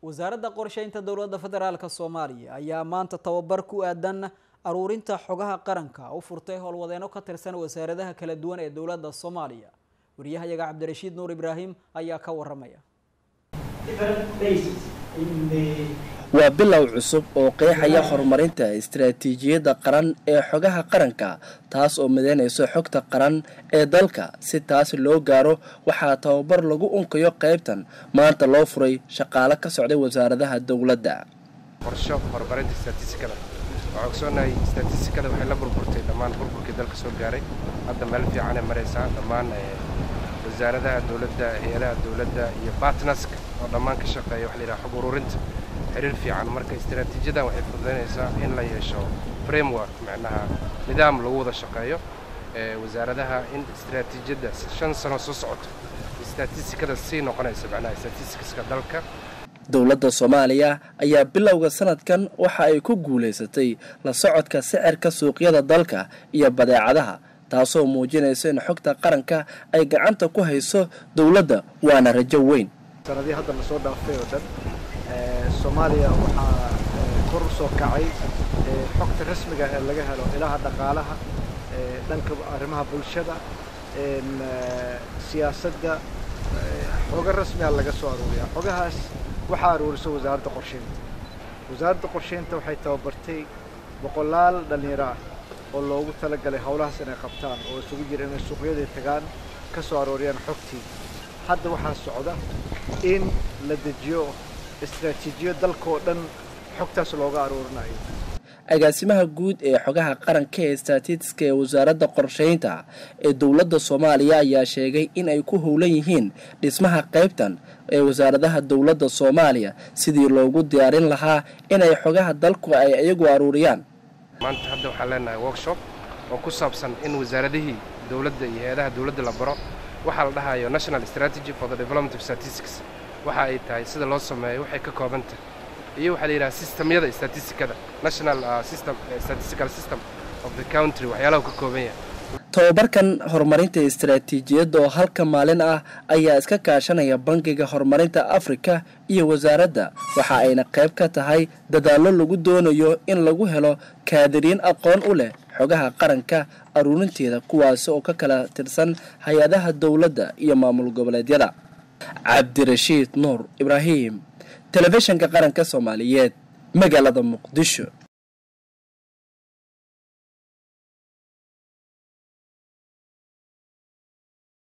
wasaaradda qorsheynta dowladda federaalk soomaaliya ayaa maanta tababar ku aadan aruurinta xogaha qaranka u furtay howlwadeeno ka tirsan wasaaradaha kala duwan ee dowladda soomaaliya wariyahayaga cabdirashiid nuur ibraahim ayaa ka waramaya waa bilow cusub oo qeexaya horumarinta istaraatiijiyadda qaran ee xogaha qaranka taas oo midaynayso xogta qaran ee dalka si taas loo gaaro waxaa tababar lagu unkayo qaybtan maanta loo furay shaqaale ka socday wasaaradaha dowladda qorsho horumarinta statistikada waxaa ogsoonahay statistikada waxay la burburtay dhammaan burburkii dalka soo gaaray hadda meel fiicanay maraysaa dhammaan wasaaradaha dowladda hay-adaha dowladda iyo batnaska oo dhammaan ka shaqeeya waxa la yidhaha xog ururinta xiriir fiican marka istaraatiijiyadan waxay fududaynaysaa in la yeesho framework macnaha nidaam lagu wada shaqeeyo wasaaradaha in istaraatiijiyadda shan sano soo socoto statistikada sii noqonaysa macnaha statistiska dalka dowladda soomaaliya ayaa bilowga sanadkan waxa ay ku guulaysatay la socodka sicirka suuqyada dalka iyo badeecadaha taasoo muujinaysa in xogta qaranka ay gacanta ku hayso dowladda waana rajo weyn sanadii hadda lasoo dhaafay oo dhan soomaaliya waxaa kor u soo kacay xogta rasmiga ee laga helo ilaha dhaqaalaha dhanka arrimaha bulshada siyaasadda xogo rasmiga laga soo aruuriyaa xogahaas waxaa aruurisa wasaaradda qorsheynta wasaaradda qorsheynta waxay tababartay boqolaal dhallinyaro ah oo loogu talagalay howlahaas inay qabtaan oo isugu jira inay suuqyadii tagaan ka soo arooriyaan xogtii hadda waxaa socda in la dejiyo istraatiijiyo dalkaoo dhan xogtaas looga aruurinayo agaasimaha guud ee xogaha qaranka ee statistiska ee wasaaradda qorsheynta ee dowladda soomaaliya ayaa sheegay in ay ku howlan yihiin dhismaha qaybtan ee wasaaradaha dowladda soomaaliya sidii loogu diyaarin lahaa inay xogaha dalku ay iyagu aruuriyaan maanta hadda waxaan leenahay workshop oo ku saabsan in wasaaradihii dowladda iyo hay-adaha dowladda la baro waxaa la dhahayo national strategy for the development of statistics waxa ay tahay sida loo sameeyo waxay ka kooban tahay iyo waxaa la yidhaha systemyada statistikada national system statistical system of the country waxyaalaha ka kooban yahay tobabarkan horumarinta istaraatiijiyadda oo halka maalin ah ayaa iska kaashanaya bangiga horumarinta afrika iyo wasaaradda waxa ayna qayb ka tahay dadaallo lagu doonayo in lagu helo kaadiriin aqoon u leh xogaha qaranka aruurinteeda kuwaasi oo ka kala tirsan hay-adaha dowladda iyo maamul goboleedyada cabdirashiid nuur ibraahim telefishinka qaranka soomaaliyeed magaalada muqdisho